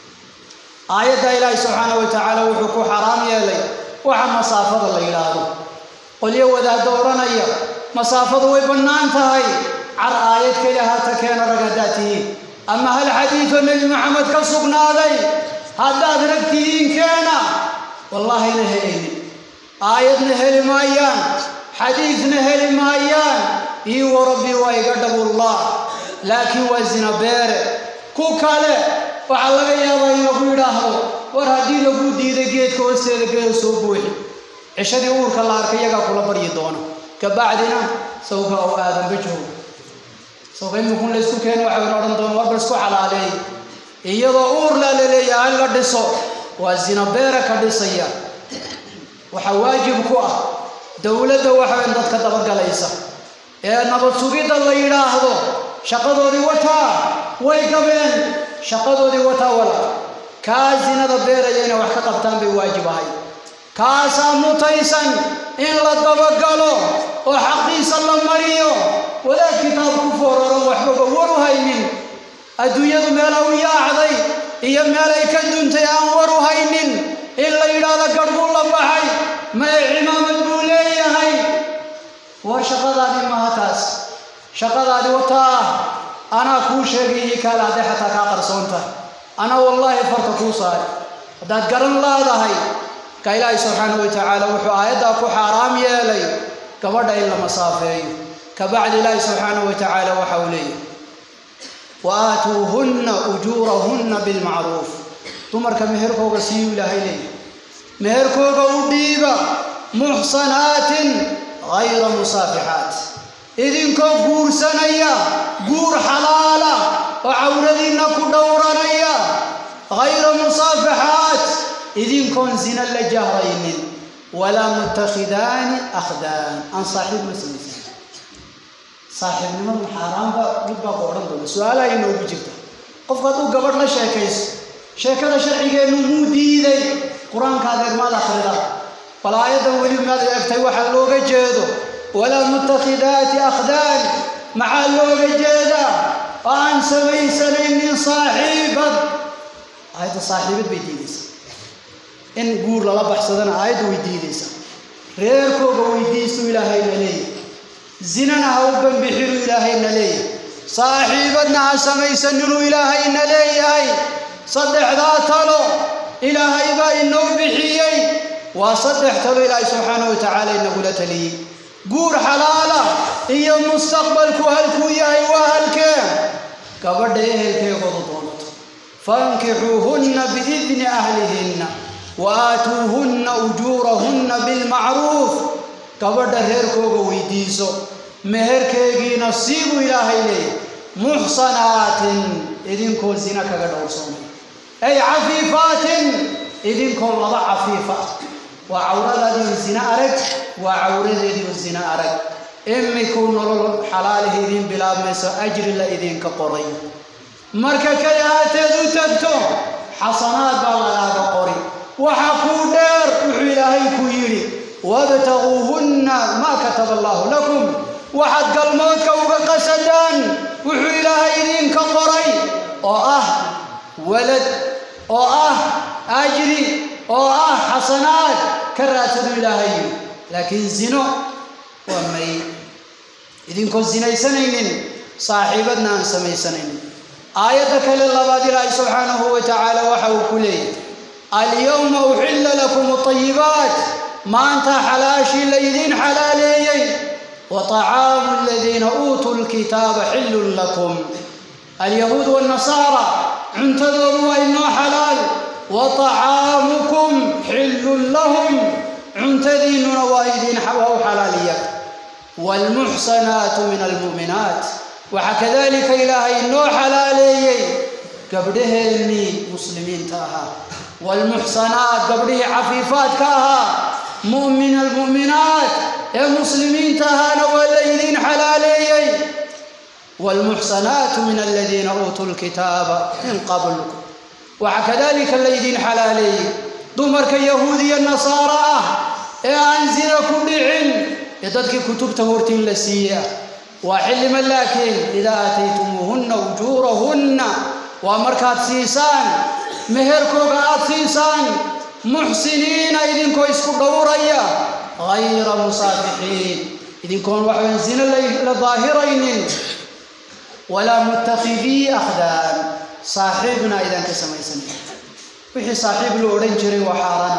aayadda ilaahi subxaana wa tacaala wuxuu ku xaraam yeelay waxa masaafada la yidhaahdo qolyo wadaaddo odhanaya masaafadu way bannaan tahay car aayad keli haata keena rag haddaad tihiin ama hal xadiidoo nebi maxamed ka sugnaaday haddaad rag tihiin keena wallaahina helaynin aayadna heli maayaan xadiidna heli maayaan ii warabbi waa iga dhabullah laakiin waa zina beere ku kale waxaa laga yaabaa in lagu yidhaahdo war haddii lagu diiday geedka hoosteeda geeda soo buuxi cishadii uurka la arkay iyagaa kula baryi doona kabacdina sawka oo aadanba joogo sawka imikun la isku keeni waxay odhan doona warba isku xalaaleey iyadoo uurla la leeyahay la dhiso waa zina beere ka dhisaya waxaa waajib ku ah dowladda waxaweyn dadka dabagalaysa ee nabad sugidda la yidhaahdo shaqadoodii wataa way gabeen shaqadoodii wataa wala kaa zinada beeraya inay wax ka qabtaan bay waajib ahay kaasaa mutaysan in la dabagalo oo xaqiisa la mariyo wadaad kitaab ku fooraro waxbaba war u haynin adduunyadu meela u yaacday iyo meel ay ka duntay aan war u haynin in la yidhaahdo garhbuu la baxay mae cimaamad buu leeyahay war shaqadaadii maaha taas shaqadaadii wataa anaa kuu sheegay ii kaale hadday xataa kaa qarsoonta anaa wallaahi farta kuu saari haddaad garan laadahay ka ilaahay subxaanahu wa tacaala wuxuu aayaddaa ku xaaraam yeelay gabadha in la masaafeeyo kabacdi ilaahay subxaanahu wa tacaala waxa uu leeyahay wa aatuuhunna ujuurahunna bilmacruuf dumarka meherkooga siiyuu ilaahay leeyahay meherkooga u dhiiba muxsanaatin hayra musaafixaat idinkoo guursanaya guur xalaala oo cawradiinna ku dhowranaya hayra musaafixaat idinkoon zina la jahraynin walaa mutakhidaani akhdaan aan saaxiib la samaysan saaxiibnimadu xaaraanba mid baa ku odhan doona su-aalaha inoogu jirta qofku hadduu gabadh la sheekayso sheekada sharcigeennu muu diiday qur-aanka adeer maad akhrida bal aayaddan weli maad eegtay waxaa looga jeedo walaa mutakhidaati akhdaan maxaa looga jeedaa oo aan samaysanaynin saaxiibad aayadda saaxiibad bay diidaysaa in guur lala baxsadana aayadda way diidaysaa reerkooga weydiisuu ilaahayna leeyahy zinana ha u bambixinuu ilaahayna leeyahay saaxiibadna ha samaysaninuu ilaahayna leeyahay saddexdaa talo ilaahay baa inoo bixiyey waa saddex talo ilaahay subxaanahu wa tacaala inagula taliyey guur xalaala iyo mustaqbalku halkuu yahay waa halkee gabadha ehelkeegoodu doonato fankixuuhunna biidni ahlihinna wa aatuuhunna ujuurahunna bilmacruuf gabadha reerkooga weydiiso meherkeegiina siibuu ilaahay leeyahy muxsanaatin idinkoo zina kaga dhowrsoomay ay cafiifaatin idinkoo laba cafiifa waa cawradaadiioo zina arag waa cawradeediioo zina arag imikuu nolol xalaalihi idiin bilaabmayso ajri la idinka qoray marka kale haateed u tagto xasanaad baa lagaaga qori waxa kuu dheer wuxuu ilaahay ku yidhi wabtaguuhunna maa kataba allaahu lakum waxaad galmoodka uga qasadaan wuxuu ilaahay idinka qoray oo ah walad oo ah ajri oo ah xasanaad ka raadsadu ilaahay yidhi laakiin zino waa may idinkoo sinaysanaynin saaxiibadna aan samaysanaynin aayadda kale labaad ilaahay subxaanahu wa tacaala waxa uu ku leeyahy alyowma uxilla lakum alayibaat maanta xalaashii laydiin xalaaleeyey wa طacaamu aladiina uutuu lkitaaba xillun lakum alyahuud wاnnasaara cuntadoodu waa inoo xalaal wa طacaamukum xillun lahum cuntadiinnuna waa idiin waa u xalaaliya wاlmuxsanaatu min almu'minaat waxaa kadalika ilaahay inoo xalaaleeyey gabdhaheennii muslimiinta ahaa waalmuxsanaat gabdhihii cafiifaadka ahaa mu'min almu'minaat ee muslimiinta ahaana waa laydiin xalaaleeyey waalmuxsanaatu min aladiina uutuu lkitaaba min qabl waxaa kadalika laydiin xalaaleeyey dumarka yahuudiya nasaara ah ee aan zina ku dhicin ee dadkii kutubta hortiin la siiye ah waa xillima laakiin idaa aataytumuuhunna ujuurahunna waa markaad siisaan meherkooga aad siisaan muxsiniina idinkoo isku dhowraya hayra musaafixiin idinkoon waxaan zino la daahiraynin walaa mutakidii akhdaan saaxiibna aydaan ka samaysanin wixii saaxiib la odhan jiray waa xaaraan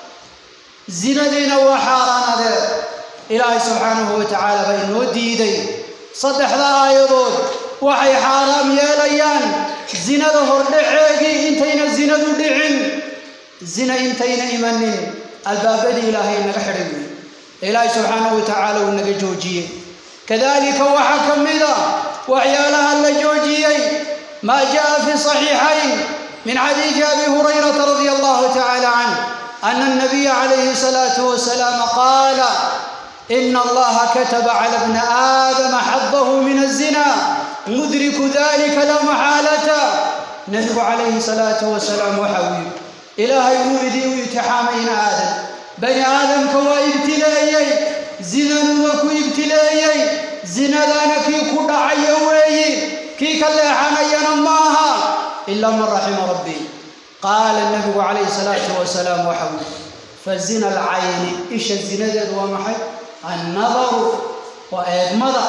adeer zinadiina waa xaaraan adeer ilaahay subxaanahu wa tacaala baa inoo diiday saddexda aayadood waxay xaaraam yeelayaan zinada hordhaceegii intayna zinadu dhicin zina intayna imanin albaabadii ilaahay naga xidhay wey ilaahay subxaanahu wa tacaala uu naga joojiyey kadalika waxaa ka mida waxyaalaha la joojiyey maa jaa fi صaxiixayn min xadiidi abi hurayrata radi allahu tacala canh ana الnabiya calayhi الsalaatu wasalaam qaala إن الله كتب على ابن آدم حظه من الزنا مدرك ذلك لا محالة نبي عليه الصلاة والسلام وحوي إلهي ولدي ويتحامين آدم بني آدم كوا ابتلايي زنا وكو ابتلايي زنا ذانكي كودا عيوي كي كلا حنينا ماها إلا من رحم ربي قال النبي عليه الصلاة والسلام وحوي فزنا العين إيش الزنا ذا ومحي annadaru waa eegmada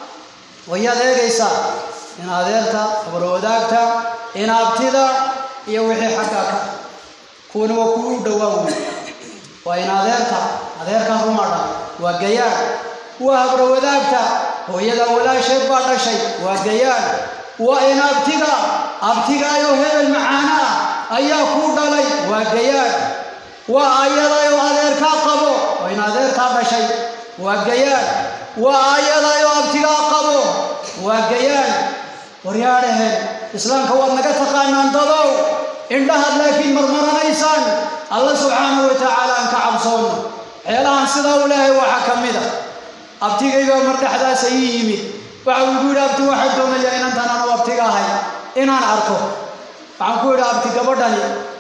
wayaad eegaysaa in adeerta abarwadaagta in abtida iyo wixii xaggaa ka kuwana waa kuwa u dhowaa wey waa in adeerta adeerkaa rumadha waa gayaan waa habrawadaagta hooyada walaasheed baa dhashay waa gayaan waa in abtiga abtigaayo hebel macaana ah ayaa kuu dhalay waa gayaan waa ayadayoo adeerkaa qabo waa in adeertaa dhashay waa gayaan waa ayadayoo abtigaa qabo waa gayaan waryaadhaheen islaamka waad naga taqaanaan dadow indhahaad laakiin marmaranaysaan alla subxaanahu wa tacaala aan ka cabsoonno waxyaalahan sidaa u lehay waxaa ka mid a abtigaygaa mar dhexdaas ii yimid waxa uu igu yidhi abti waxaa doonayaa inantan anu abtiga ahay inaan arko waxaan ku yidhi abti gabadhani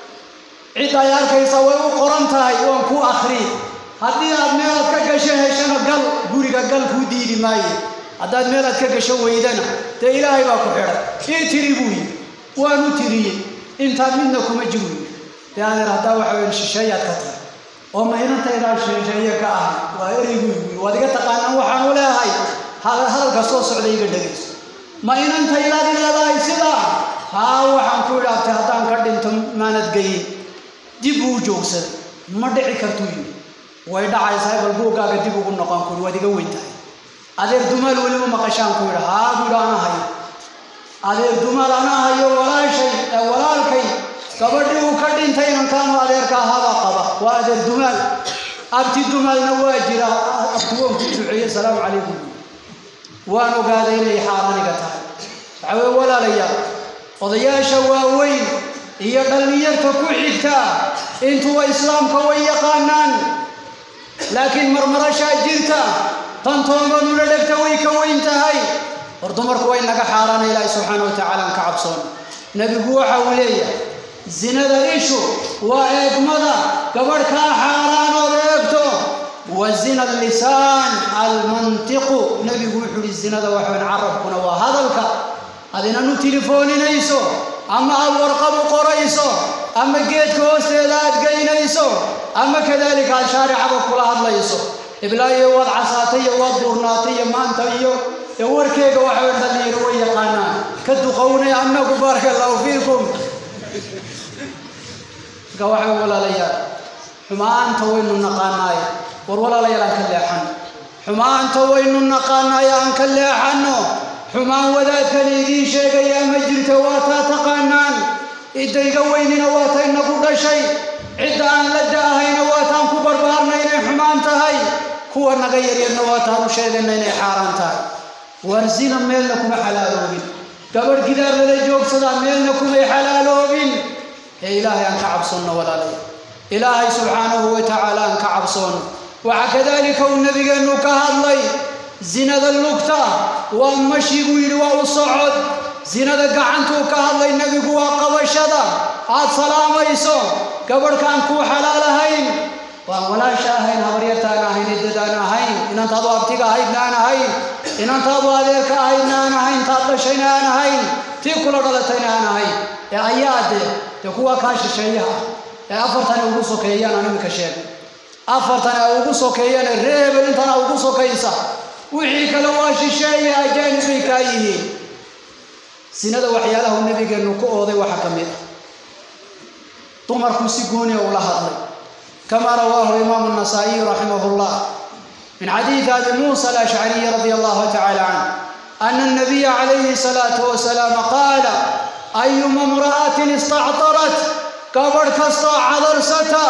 cid ay arkaysa way u qoran tahay waan kuu akhriye haddii aad meelaad ka gasho heshana gal guriga gal kuu diidi maaye haddaad meelaad ka gasho weydana dee ilaahay baa ku xidhay ii tiri buu yidhi waanu tiriyey intaa midna kuma jiru yidhi dee adeer haddaa waxa weyn shisheeyaad ka tahay oo ma inantaydaa shisheeye ka ahay waa ereygu igu waad iga taqaanaan waxaan u leehay hadalka soo socda iga dhegayso ma inantaydaad leedahay sidaa haa waxaan ku idhaabtay haddaan ka dhinto maanad geyin dib uu joogsaday ma dhici kartuu yidhi way dhacaysaa bal buuggaaga dib ugu noqon kuri waad iga weyn tahay adeer dumaal weliba maqashaan ku yidha haa buu yidhi ana hayo adeer dumaal ana hayo walaashay ee walaalkay gabadhii uu ka dhintay inankaanu adeerka ahaabaa qaba waa adeer dumaal abti dumaalna waa jira abtiwoon ku duceeye salaamu calaykum waan ogaaday inay xaaraaniga tahay waxaa weye walaalayaal odayaasha waaweyn iyo dhallinyarta ku xigta intuwa islaamka way yaqaanaan laakiin marmarashaa jirta tantoonbanula dhegta way ka weyn tahay war dumarku way naga xaaraana ilaahi subxaana wa tacaala aan ka cabsoon nebigu waxa uu leeyahay zinada ishu waa eegmada gabadh kaa xaaraanood eegto wa zina lisaan almantiqu nebigu wuxuu uhi zinada waxaweyn carabkuna waa hadalka ad inan u tilifooninayso ama aad warqad u qorayso ama geedka hoosteeda aad geynayso ama kadaalika aad shaaricaba kula hadlayso iblaayo waad casaatay iyo waad buurnaatay iyo maanta iyo ee warkeega waxa dhalinyaro way yaqaanaan ka duqownay annagu baaraka allahu fiikum marka waxa walaalayaal xumaanta waynu naqaanaay war walaalayaal aan ka leexan xumaanta waynu naqaanaay aan ka leexanno xumaan wadaadkan idiin sheegayaa ma jirto waa taa taqaanaan idayga weynina waa ta inagu dhashay cidda aan la da'ahayna waa taan ku barbaarnay inay xumaan tahay kuwa naga yaryarna waa taan u sheegayna inay xaaraan tahay warsina meelna kuma xalaaloobin gabadh gidaar lala joogsadaa meelna kumay xalaaloobin ee ilaahay aan ka cabsoonno walaalaya ilaahay subxaanahu wa tacaala aan ka cabsoonno waxa kadaalika uu nabigeennu ka hadlay zinada lugta waa mashi buu yidhi waa u socod zinada gacantuu ka hadlay nebigu waa qabashada aad salaamayso gabadhkaan kuu xalaalahayn waan walaasha ahayn habaryartaan ahayn eddadaan ahayn inantaadu abtiga ahaydna aan ahayn inantaadu adeerka ahaydna aan ahayn taad dhashayna aan ahayn tii kula dhalatayna aan ahayn ee ayaa dee dee kuwa kaa shisheeyaha ee afartani ugu sokeeyaan aan iminka sheeg afartan ay ugu sokeeyaan ee ree hebel intana ugu sokaysa wixii kale waa shisheeye ajaanib bay kaa yihiin sinada waxyaalaha uu nabigeennu ku ooday waxaa ka mid ah dumarku si gooniya ula hadlay كما رواه الإمام النسائي رحمه الله من حديث أبي موسى الأشعري رضي الله تعالى عنه أن النبي عليه الصلاة والسلام قال أيما امرأة استعطرت كبر كستا عذرستا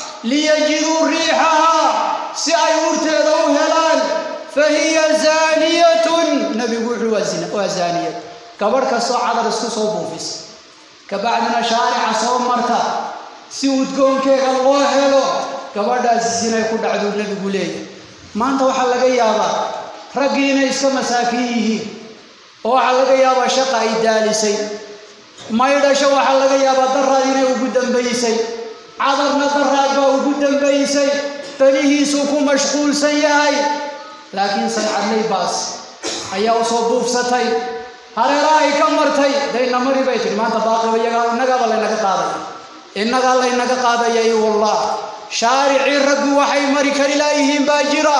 ليجدوا ريحها سأي ورتدوا هلال فهي زانية نبي يقول وزانية كبر كستا عذرسكو صوبوفيس كبعدنا شارع صوم مرتا si udgoonkeega loo helo gabadhaasi sinay ku dhacduu nebigu leeyahay maanta waxaa laga yaabaa raggii inay iska masaakiin yihiin oo waxaa laga yaabaa shaqa ay daalisay maydhasho waxaa laga yaabaa daraad inay ugu dambaysay cadarna daraad baa ugu dambaysay belihiisuu ku mashquulsan yahay laakiin sancadley baas ayaa usoo buufsatay hareerahay ka martay dayna mari bay tihi maanta baaqiba iyagaa innagaaba laynaga qaaday innagaa laynaga qaadayay wallah shaaricii raggu waxay mari kari laayihiin baa jira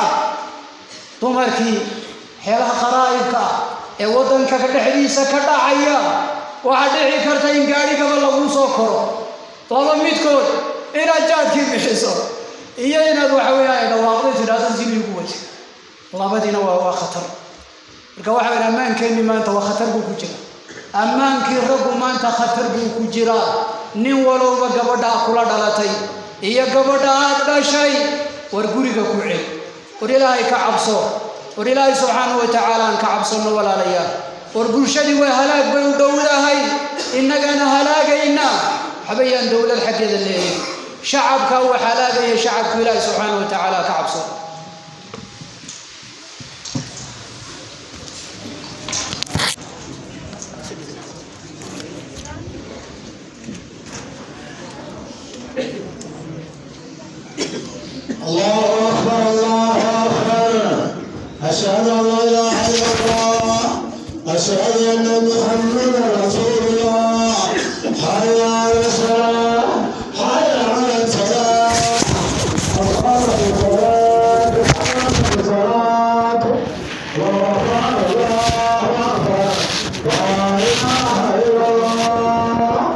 dumarkii xeelaha qaraa'ibka ah ee waddanka dhexdiisa ka dhacaya waxaa dhici karta in gaadhigaba laguu soo koro laba midkood inaad jaadkii bixiso iyo inaad waxa weeyaan ay dhawaaqday tidhaahdo zinigu waji labadiina waa waa khatar marka waxa weyn ammaankeenni maanta waa khatar buu ku jira ammaankii raggu maanta khatar buu ku jiraa nin walowba gabadhaa kula dhalatay iyo gabadha aad dhashay war guriga ku cel war ilaahay ka cabso war ilaahay subxaanahu wa tacaala aan ka cabsonno walaalayaal war bulshadii waa halaag bay u dhowdahay innagana halaagayna waxbayaan dowlad xaggeeda leeyahay shacabka uu halaagaya shacabku ilaahay subxaanahu wa tacaala ka cabso الله أكبر الله أكبر أشهد أن لا إله إلا الله أشهد أن محمدا رسول الله حي على الصلاة حي على الصلاة أقامت الصلاة أقامت الصلاة الله أكبر الله أكبر لا إله إلا الله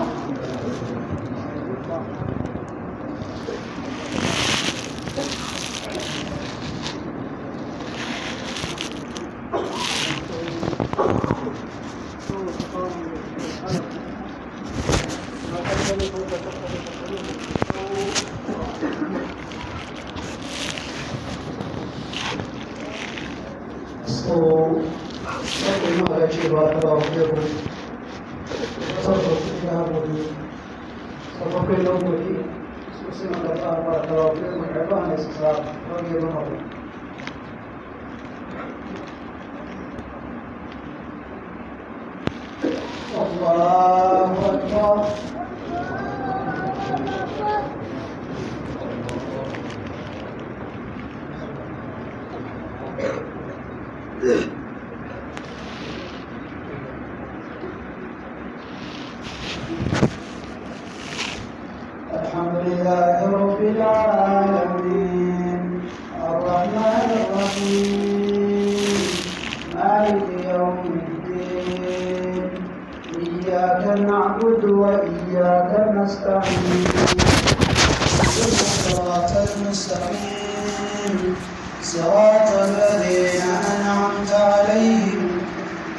So, something not actually about about people. Something to have with you. So, what we know with you. So, see, not about about about people. Everyone is about what you know. الله أكبر نستعين الصراط المستقيم صراط الذين أنعمت عليهم